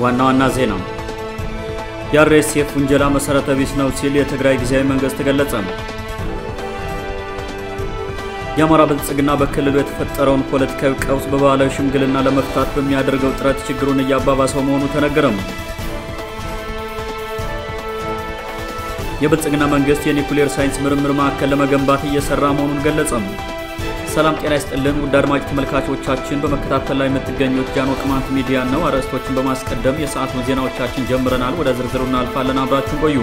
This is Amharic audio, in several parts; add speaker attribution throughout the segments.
Speaker 1: ዋና ዋና ዜና የአርኤስኤፍ ውንጀላ መሠረተ ቢስ ነው ሲል የትግራይ ጊዜያዊ መንግሥት ገለጸ። የአማራ ብልጽግና በክልሉ የተፈጠረውን ፖለቲካዊ ቀውስ በባህላዊ ሽምግልና ለመፍታት በሚያደርገው ጥረት ችግሩን እያባባሰው መሆኑ ተነገረም። የብልጽግና መንግሥት የኒኩሌር ሳይንስ ምርምር ማዕከል ለመገንባት እየሰራ መሆኑን ገለጸም። ሰላም ጤና ይስጥልን ውድ አድማጭ ተመልካቾቻችን፣ በመከታተል ላይ የምትገኙት ጃኖ ቅማንት ሚዲያ ነው። አርዕስቶችን በማስቀደም የሰዓቱን ዜናዎቻችን ጀምረናል። ወደ ዝርዝሩ እናልፋለን። አብራችሁን ቆዩ።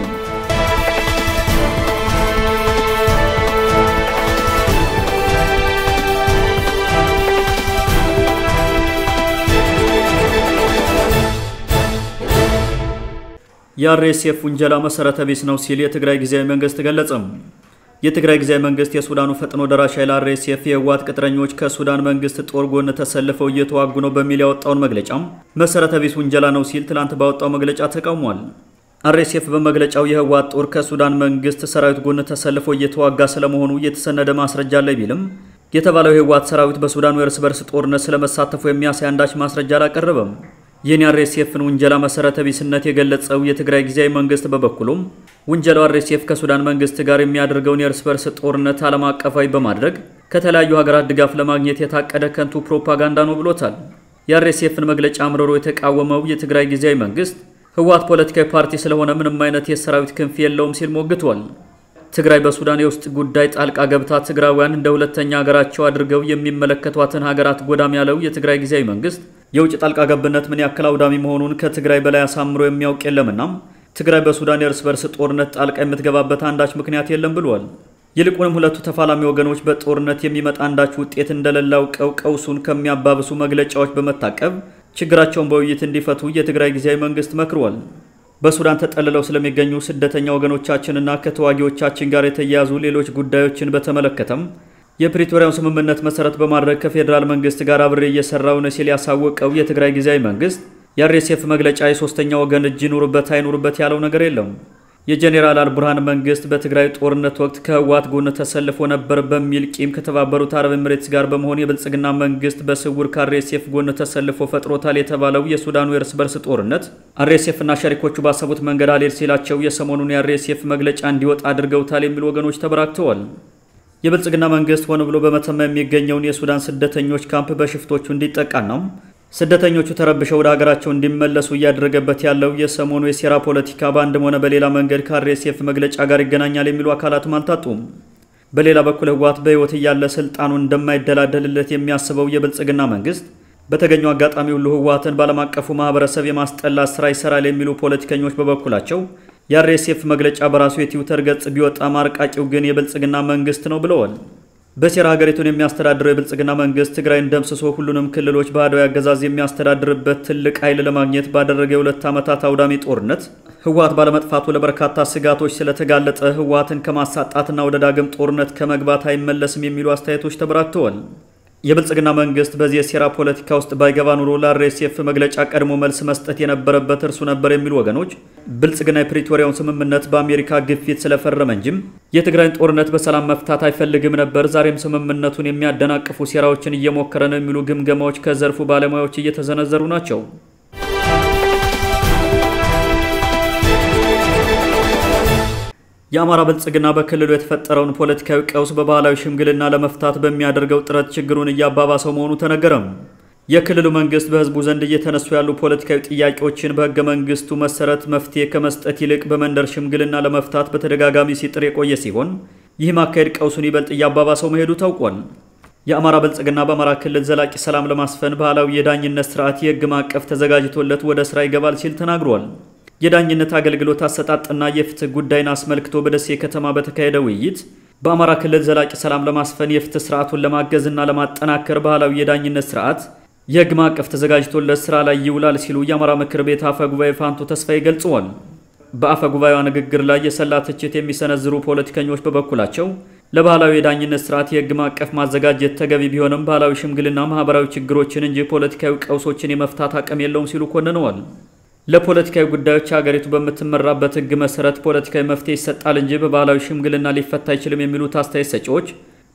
Speaker 1: የአርኤስኤፍ ውንጀላ መሠረተ ቢስ ነው ሲል የትግራይ ጊዜያዊ መንግሥት ገለጸም። የትግራይ ጊዜያዊ መንግስት የሱዳኑ ፈጥኖ ደራሽ ኃይል አርኤስኤፍ የህወሓት ቅጥረኞች ከሱዳን መንግስት ጦር ጎን ተሰልፈው እየተዋጉ ነው በሚል ያወጣውን መግለጫም መሠረተ ቢስ ውንጀላ ነው ሲል ትላንት ባወጣው መግለጫ ተቃውሟል። አርኤስኤፍ በመግለጫው የህወሓት ጦር ከሱዳን መንግስት ሰራዊት ጎን ተሰልፎ እየተዋጋ ስለመሆኑ የተሰነደ ማስረጃ አለ ቢልም የተባለው የህወሓት ሰራዊት በሱዳኑ የእርስ በርስ ጦርነት ስለመሳተፉ የሚያሳይ አንዳች ማስረጃ አላቀረበም። ይህን የአርኤስኤፍን ውንጀላ መሠረተ ቢስነት የገለጸው የትግራይ ጊዜያዊ መንግስት በበኩሉም ውንጀላው አርኤስኤፍ ከሱዳን መንግስት ጋር የሚያደርገውን የእርስ በርስ ጦርነት ዓለም አቀፋዊ በማድረግ ከተለያዩ ሀገራት ድጋፍ ለማግኘት የታቀደ ከንቱ ፕሮፓጋንዳ ነው ብሎታል። የአርኤስኤፍን መግለጫ አምርሮ የተቃወመው የትግራይ ጊዜያዊ መንግስት ህወሓት ፖለቲካዊ ፓርቲ ስለሆነ ምንም አይነት የሰራዊት ክንፍ የለውም ሲል ሞግቷል። ትግራይ በሱዳን የውስጥ ጉዳይ ጣልቃ ገብታ ትግራውያን እንደ ሁለተኛ ሀገራቸው አድርገው የሚመለከቷትን ሀገራት ጎዳም ያለው የትግራይ ጊዜያዊ መንግስት የውጭ ጣልቃ ገብነት ምን ያክል አውዳሚ መሆኑን ከትግራይ በላይ አሳምሮ የሚያውቅ የለምና ትግራይ በሱዳን የእርስ በርስ ጦርነት ጣልቃ የምትገባበት አንዳች ምክንያት የለም ብሏል። ይልቁንም ሁለቱ ተፋላሚ ወገኖች በጦርነት የሚመጣ አንዳች ውጤት እንደሌለ አውቀው ቀውሱን ከሚያባብሱ መግለጫዎች በመታቀብ ችግራቸውን በውይይት እንዲፈቱ የትግራይ ጊዜያዊ መንግስት መክሯል። በሱዳን ተጠልለው ስለሚገኙ ስደተኛ ወገኖቻችንና ከተዋጊዎቻችን ጋር የተያያዙ ሌሎች ጉዳዮችን በተመለከተም የፕሪቶሪያውን ስምምነት መሰረት በማድረግ ከፌዴራል መንግስት ጋር አብሬ እየሰራው ነው ሲል ያሳወቀው የትግራይ ጊዜያዊ መንግስት የአርኤስኤፍ መግለጫ የሶስተኛ ወገን እጅ ይኑርበት አይኑርበት ያለው ነገር የለም። የጄኔራል አልቡርሃን መንግስት በትግራይ ጦርነት ወቅት ከህወሓት ጎን ተሰልፎ ነበር በሚል ቂም ከተባበሩት አረብ ኤምሬትስ ጋር በመሆን የብልጽግና መንግስት በስውር ከአርኤስኤፍ ጎን ተሰልፎ ፈጥሮታል የተባለው የሱዳኑ የእርስ በርስ ጦርነት አርኤስኤፍና ሸሪኮቹ ባሰቡት መንገድ አልሄድ ሲላቸው የሰሞኑን የአርኤስኤፍ መግለጫ እንዲወጣ አድርገውታል የሚሉ ወገኖች ተበራክተዋል። የብልጽግና መንግስት ሆነ ብሎ በመተማ የሚገኘውን የሱዳን ስደተኞች ካምፕ በሽፍቶቹ እንዲጠቃና ስደተኞቹ ተረብሸው ወደ ሀገራቸው እንዲመለሱ እያደረገበት ያለው የሰሞኑ የሴራ ፖለቲካ በአንድም ሆነ በሌላ መንገድ ከአርኤስኤፍ መግለጫ ጋር ይገናኛል የሚሉ አካላትም አልታጡም። በሌላ በኩል ህወሓት በህይወት እያለ ስልጣኑን እንደማይደላደልለት የሚያስበው የብልጽግና መንግስት በተገኘው አጋጣሚ ሁሉ ህወሓትን በዓለም አቀፉ ማህበረሰብ የማስጠላት ስራ ይሰራል የሚሉ ፖለቲከኞች በበኩላቸው የአርኤስኤፍ መግለጫ በራሱ የትዊተር ገጽ ቢወጣ ማርቃቂው ግን የብልጽግና መንግስት ነው ብለዋል። በሴራ ሀገሪቱን የሚያስተዳድረው የብልጽግና መንግስት ትግራይን ደምስሶ ሁሉንም ክልሎች በአድዋዊ አገዛዝ የሚያስተዳድርበት ትልቅ ኃይል ለማግኘት ባደረገ የሁለት ዓመታት አውዳሚ ጦርነት ህወሓት ባለመጥፋቱ ለበርካታ ስጋቶች ስለተጋለጠ ህወሓትን ከማሳጣትና ወደ ዳግም ጦርነት ከመግባት አይመለስም የሚሉ አስተያየቶች ተበራክተዋል። የብልጽግና መንግስት በዚህ የሴራ ፖለቲካ ውስጥ ባይገባ ኑሮ ለአርኤስኤፍ መግለጫ ቀድሞ መልስ መስጠት የነበረበት እርሱ ነበር የሚሉ ወገኖች ብልጽግና የፕሪቶሪያውን ስምምነት በአሜሪካ ግፊት ስለፈረመ እንጂም የትግራይን ጦርነት በሰላም መፍታት አይፈልግም ነበር፣ ዛሬም ስምምነቱን የሚያደናቅፉ ሴራዎችን እየሞከረ ነው የሚሉ ግምገማዎች ከዘርፉ ባለሙያዎች እየተዘነዘሩ ናቸው። የአማራ ብልጽግና በክልሉ የተፈጠረውን ፖለቲካዊ ቀውስ በባህላዊ ሽምግልና ለመፍታት በሚያደርገው ጥረት ችግሩን እያባባሰው መሆኑ ተነገረም። የክልሉ መንግስት በህዝቡ ዘንድ እየተነሱ ያሉ ፖለቲካዊ ጥያቄዎችን በህገ መንግስቱ መሰረት መፍትሄ ከመስጠት ይልቅ በመንደር ሽምግልና ለመፍታት በተደጋጋሚ ሲጥር የቆየ ሲሆን ይህም አካሄድ ቀውሱን ይበልጥ እያባባሰው መሄዱ ታውቋል። የአማራ ብልጽግና በአማራ ክልል ዘላቂ ሰላም ለማስፈን ባህላዊ የዳኝነት ስርዓት የህግ ማዕቀፍ ተዘጋጅቶለት ወደ ስራ ይገባል ሲል ተናግሯል። የዳኝነት አገልግሎት አሰጣጥና የፍትህ ጉዳይን አስመልክቶ በደሴ ከተማ በተካሄደ ውይይት በአማራ ክልል ዘላቂ ሰላም ለማስፈን የፍትህ ስርዓቱን ለማገዝና ለማጠናከር ባህላዊ የዳኝነት ስርዓት የህግ ማዕቀፍ ተዘጋጅቶለት ስራ ላይ ይውላል ሲሉ የአማራ ምክር ቤት አፈ ጉባኤ ፋንቱ ተስፋዬ ገልጸዋል። በአፈ ጉባኤዋ ንግግር ላይ የሰላ ትችት የሚሰነዝሩ ፖለቲከኞች በበኩላቸው ለባህላዊ የዳኝነት ስርዓት የህግ ማዕቀፍ ማዘጋጀት ተገቢ ቢሆንም ባህላዊ ሽምግልና ማህበራዊ ችግሮችን እንጂ ፖለቲካዊ ቀውሶችን የመፍታት አቅም የለውም ሲሉ ኮንነዋል። ለፖለቲካዊ ጉዳዮች ሀገሪቱ በምትመራበት ህግ መሰረት ፖለቲካዊ መፍትሄ ይሰጣል እንጂ በባህላዊ ሽምግልና ሊፈታ አይችልም የሚሉት አስተያየት ሰጪዎች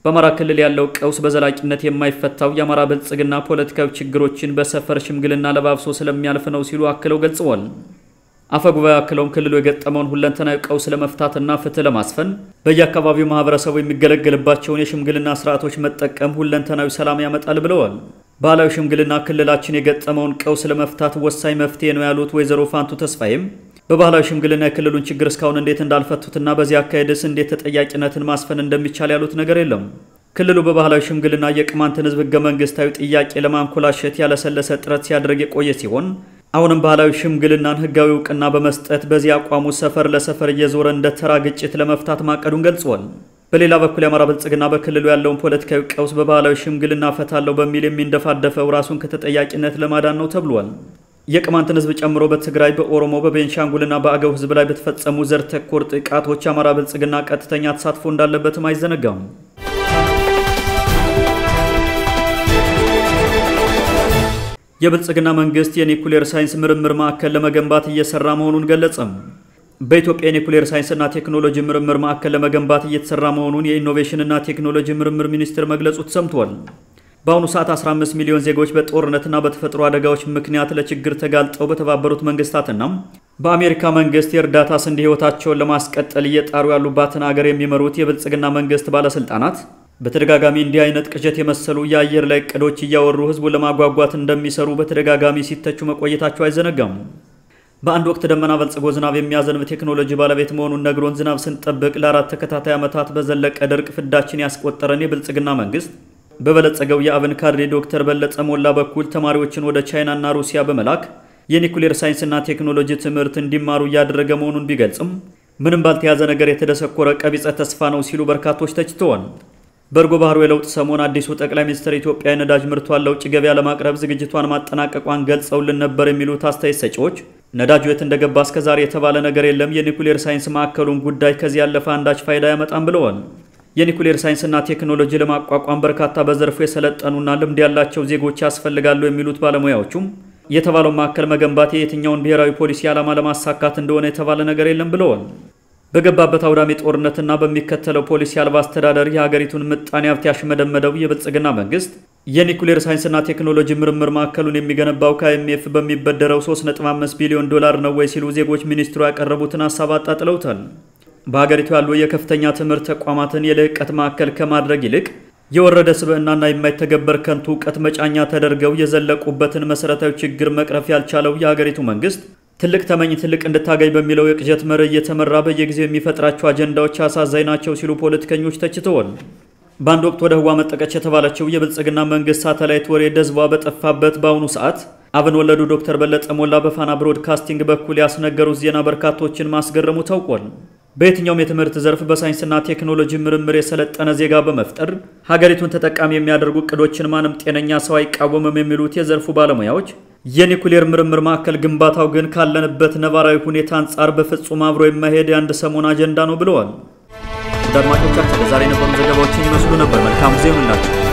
Speaker 1: በአማራ ክልል ያለው ቀውስ በዘላቂነት የማይፈታው የአማራ ብልጽግና ፖለቲካዊ ችግሮችን በሰፈር ሽምግልና ለባብሶ ስለሚያልፍ ነው ሲሉ አክለው ገልጸዋል። አፈጉባኤ አክለውም ክልሉ የገጠመውን ሁለንተናዊ ቀውስ ለመፍታትና ፍትህ ለማስፈን በየአካባቢው ማህበረሰቡ የሚገለገልባቸውን የሽምግልና ስርዓቶች መጠቀም ሁለንተናዊ ሰላም ያመጣል ብለዋል። ባህላዊ ሽምግልና ክልላችን የገጠመውን ቀውስ ለመፍታት ወሳኝ መፍትሄ ነው ያሉት ወይዘሮ ፋንቱ ተስፋዬም በባህላዊ ሽምግልና የክልሉን ችግር እስካሁን እንዴት እንዳልፈቱትና በዚህ አካሄድስ እንዴት ተጠያቂነትን ማስፈን እንደሚቻል ያሉት ነገር የለም። ክልሉ በባህላዊ ሽምግልና የቅማንትን ህዝብ ህገ መንግስታዊ ጥያቄ ለማንኮላሸት ያለሰለሰ ጥረት ሲያደርግ የቆየ ሲሆን አሁንም ባህላዊ ሽምግልናን ህጋዊ እውቅና በመስጠት በዚህ አቋሙ ሰፈር ለሰፈር እየዞረ እንደ ተራ ግጭት ለመፍታት ማቀዱን ገልጿል። በሌላ በኩል የአማራ ብልጽግና በክልሉ ያለውን ፖለቲካዊ ቀውስ በባህላዊ ሽምግልና ፈታለሁ በሚል የሚንደፋደፈው ራሱን ከተጠያቂነት ለማዳን ነው ተብሏል። የቅማንትን ህዝብ ጨምሮ በትግራይ፣ በኦሮሞ፣ በቤንሻንጉልና በአገው ህዝብ ላይ በተፈጸሙ ዘር ተኮር ጥቃቶች የአማራ ብልጽግና ቀጥተኛ ተሳትፎ እንዳለበትም አይዘነጋም። የብልጽግና መንግስት የኒኩሌር ሳይንስ ምርምር ማዕከል ለመገንባት እየሰራ መሆኑን ገለጸም። በኢትዮጵያ የኒኩሌር ሳይንስና ቴክኖሎጂ ምርምር ማዕከል ለመገንባት እየተሰራ መሆኑን የኢኖቬሽንና ቴክኖሎጂ ምርምር ሚኒስቴር መግለጹ ተሰምቷል። በአሁኑ ሰዓት 15 ሚሊዮን ዜጎች በጦርነትና በተፈጥሮ አደጋዎች ምክንያት ለችግር ተጋልጠው በተባበሩት መንግስታትና በአሜሪካ መንግስት የእርዳታ ስንዴ ህይወታቸውን ለማስቀጠል እየጣሩ ያሉባትን አገር የሚመሩት የብልጽግና መንግስት ባለስልጣናት በተደጋጋሚ እንዲህ አይነት ቅዠት የመሰሉ የአየር ላይ እቅዶች እያወሩ ህዝቡን ለማጓጓት እንደሚሰሩ በተደጋጋሚ ሲተቹ መቆየታቸው አይዘነጋም። በአንድ ወቅት ደመና በልጽጎ ዝናብ የሚያዘንብ ቴክኖሎጂ ባለቤት መሆኑን ነግሮን ዝናብ ስንጠብቅ ለአራት ተከታታይ ዓመታት በዘለቀ ድርቅ ፍዳችን ያስቆጠረን የብልጽግና መንግስት በበለጸገው የአብን ካድሬ ዶክተር በለጠ ሞላ በኩል ተማሪዎችን ወደ ቻይናና ሩሲያ በመላክ የኒኩሌር ሳይንስና ቴክኖሎጂ ትምህርት እንዲማሩ እያደረገ መሆኑን ቢገልጽም ምንም ባልተያዘ ነገር የተደሰኮረ ቀቢጸ ተስፋ ነው ሲሉ በርካቶች ተችተዋል። በእርጎ ባህሩ የለውጥ ሰሞን አዲሱ ጠቅላይ ሚኒስትር ኢትዮጵያ የነዳጅ ምርቷን ለውጭ ገበያ ለማቅረብ ዝግጅቷን ማጠናቀቋን ገልጸውልን ነበር የሚሉት አስተያየት ሰጪዎች ነዳጁ የት እንደገባ እስከዛሬ የተባለ ነገር የለም፣ የኒኩሌር ሳይንስ ማዕከሉን ጉዳይ ከዚህ ያለፈ አንዳች ፋይዳ ያመጣም ብለዋል። የኒኩሌር ሳይንስና ቴክኖሎጂ ለማቋቋም በርካታ በዘርፉ የሰለጠኑና ልምድ ያላቸው ዜጎች ያስፈልጋሉ የሚሉት ባለሙያዎቹም የተባለው ማዕከል መገንባት የየትኛውን ብሔራዊ ፖሊሲ ዓላማ ለማሳካት እንደሆነ የተባለ ነገር የለም ብለዋል። በገባበት አውዳሚ ጦርነትና በሚከተለው ፖሊሲ አልባ አስተዳደር የሀገሪቱን ምጣኔ ሀብት ያሽመደመደው የብልጽግና መንግስት የኒኩሌር ሳይንስና ቴክኖሎጂ ምርምር ማዕከሉን የሚገነባው ከአይኤምኤፍ በሚበደረው 3.5 ቢሊዮን ዶላር ነው ወይ ሲሉ ዜጎች ሚኒስትሩ ያቀረቡትን ሀሳብ አጣጥለውታል። በሀገሪቱ ያሉ የከፍተኛ ትምህርት ተቋማትን የልህቀት ማዕከል ከማድረግ ይልቅ የወረደ ስብዕናና የማይተገበር ከንቱ እውቀት መጫኛ ተደርገው የዘለቁበትን መሰረታዊ ችግር መቅረፍ ያልቻለው የሀገሪቱ መንግስት ትልቅ ተመኝ ትልቅ እንድታገኝ በሚለው የቅዠት መርህ እየተመራ በየጊዜው የሚፈጥራቸው አጀንዳዎች አሳዛኝ ናቸው ሲሉ ፖለቲከኞች ተችተዋል። በአንድ ወቅት ወደ ህዋ መጠቀች የተባለችው የብልጽግና መንግስት ሳተላይት ወሬ ደዝቧ በጠፋበት በአሁኑ ሰዓት አብን ወለዱ ዶክተር በለጠ ሞላ በፋና ብሮድካስቲንግ በኩል ያስነገሩት ዜና በርካቶችን ማስገረሙ ታውቋል። በየትኛውም የትምህርት ዘርፍ በሳይንስና ቴክኖሎጂ ምርምር የሰለጠነ ዜጋ በመፍጠር ሀገሪቱን ተጠቃሚ የሚያደርጉ እቅዶችን ማንም ጤነኛ ሰው አይቃወምም የሚሉት የዘርፉ ባለሙያዎች የኒኩሌር ምርምር ማዕከል ግንባታው ግን ካለንበት ነባራዊ ሁኔታ አንጻር በፍጹም አብሮ የማይሄድ የአንድ ሰሞን አጀንዳ ነው ብለዋል። አድማጮቻችን ለዛሬ የነበሩ ዘገባዎችን ይመስሉ ነበር። መልካም ጊዜ ይሁንላችሁ።